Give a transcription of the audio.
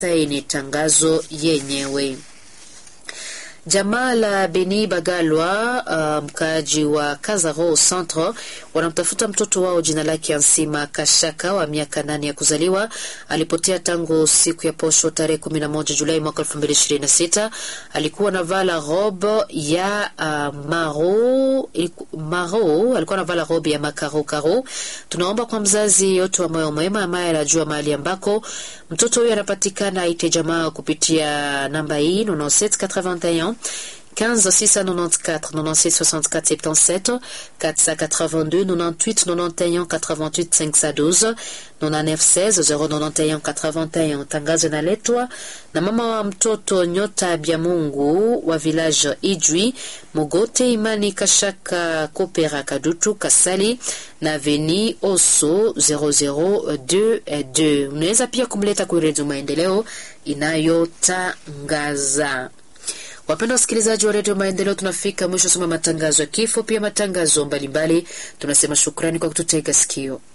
saini tangazo yenyewe. Jamaa la Beni Bagalwa, uh, mkaaji wa Kazaro Centre, wanamtafuta mtoto wao jina lake Ansima Kashaka wa miaka nane ya kuzaliwa. Alipotea tangu siku ya posho tarehe 11 Julai mwaka 2026. Alikuwa na vala robe ya uh, maro maro, alikuwa na vala robe ya makaro karo. Tunaomba kwa mzazi yote wa moyo mwema ambaye anajua mahali ambako mtoto huyo anapatikana aite jamaa kupitia namba hii 9781 15 694 96 64 77 482 98 91 88 512 99 16 091 81. Tangazo inaletwa na mama wa mtoto Nyota Bya Mungu wa village Ijwi Mogote Imani Kashaka Kopera Kadutu Kasali na Veni Oso 0022. Unaweza pia kumleta kwa Redio Maendeleo inayotangaza Wapenda wasikilizaji wa redio Maendeleo, tunafika mwisho soma matangazo ya kifo, pia matangazo mbalimbali. Tunasema shukrani kwa kututega sikio.